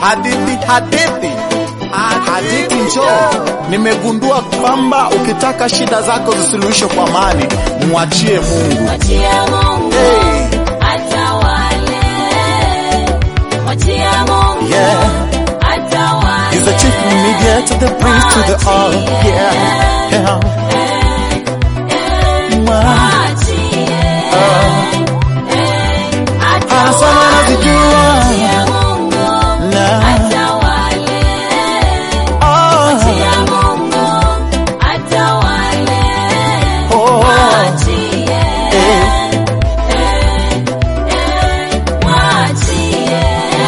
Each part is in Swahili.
hadithi hadithi hadithi njoo. Nimegundua kwamba ukitaka shida zako zisuluhishwe kwa amani, mwachie Mungu. Mwachia Mungu Hey. atawale. Mwachia Mungu Yeah. atawale. He's the chief mediator, the prince to the all. Yeah. Yeah. Mwa- Mwachie. Anasema anazijua. Mwachia Mungu Na- atawale. Oh. Mwachia Mungu atawale. Oh. Mwachie. Eh. Mwachie.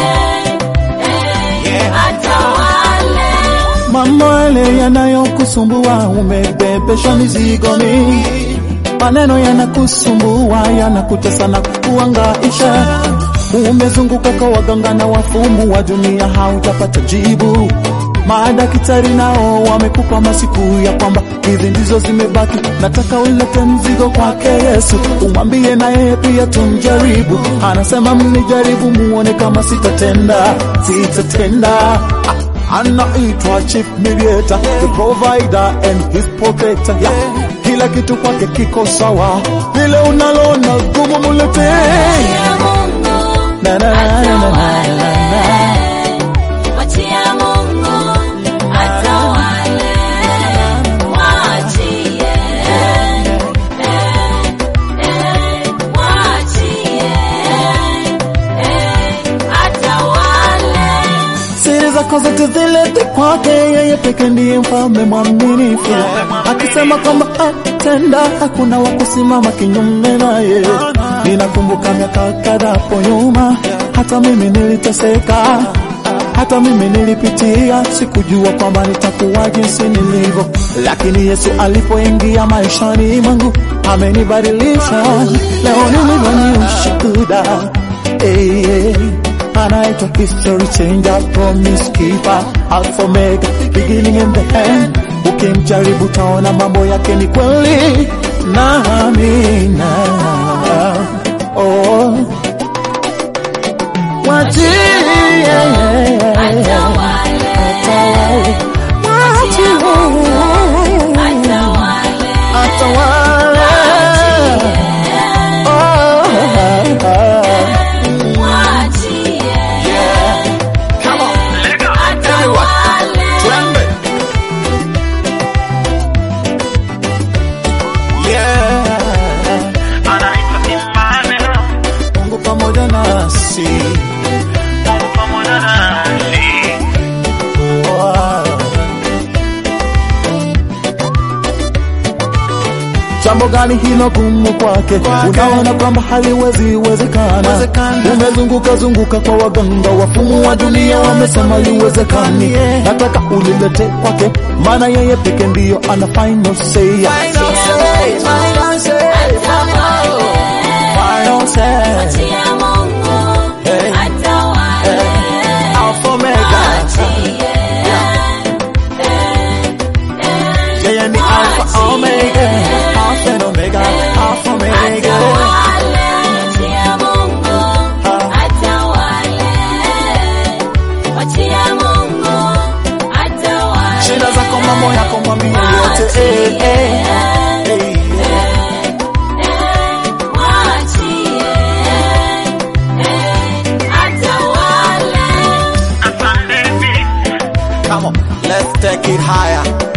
Yeah. Atawale. Mambo yale yanayokusumbua umebebeshwa mizigo mingi, maneno yanakusumbua yanakutesa na kukuangaisha. Umezunguka kwa waganga na wafumu wa dunia, hautapata jibu. Madaktari nao wamekupa masiku ya kwamba hizi ndizo zimebaki. Nataka ulete mzigo kwake Yesu, umwambie na yeye pia tumjaribu. Anasema mnijaribu, muone kama sitatenda, sitatenda anaitwa chief mediator, the provider and his protector. Yeah. Kila kitu kwake kiko sawa, vile unalona gumu mulete Mwachia Mungu na, na, na, na, na, na, na. Mwachia Mungu atawale. Mwachie. Mwachie. Atawale. Siri zako zote zilete kwake, yeye peke ndiye mfalme mwaminifu, akisema kwamba atenda, hakuna wa kusimama kinyume naye. Ninakumbuka miaka kadhaa hapo nyuma, hata mimi niliteseka, hata mimi nilipitia, sikujua kwamba nitakuwa jinsi nilivyo, lakini Yesu alipoingia maishani mwangu amenibadilisha. Leo nilivyo ni ushuhuda hey, hey anaitwa history changer, promise keeper, alpha omega, beginning and the end. Ukimjaribu taona mambo yake ni kweli na amina. Oh, wachie Atawale. Atawale. atawale. Oh, Mwachie. Come on. Atawale. Twende. Yeah. anaitwa Emmanuel, Mungu pamoja nasi. Mungu pamoja nasi. Wow. Jambo gani hilo gumu kwake? Unaona kwamba haliwezi wezekana. Umezunguka zunguka kwa waganga, wafumu wa dunia wamesema liwezekani. Nataka ulilete kwake, maana yeye peke ndiyo ana final say. Final say, final say, final say. Mwachia Mungu Hey. atawale. Alpha Omega. Yeye ni Alpha Omega, Alpha and Omega, Alpha Omega. Shida zako mambo yako mwambie yote eh, eh, eh, eh. Asante. Come on. Let's take it higher.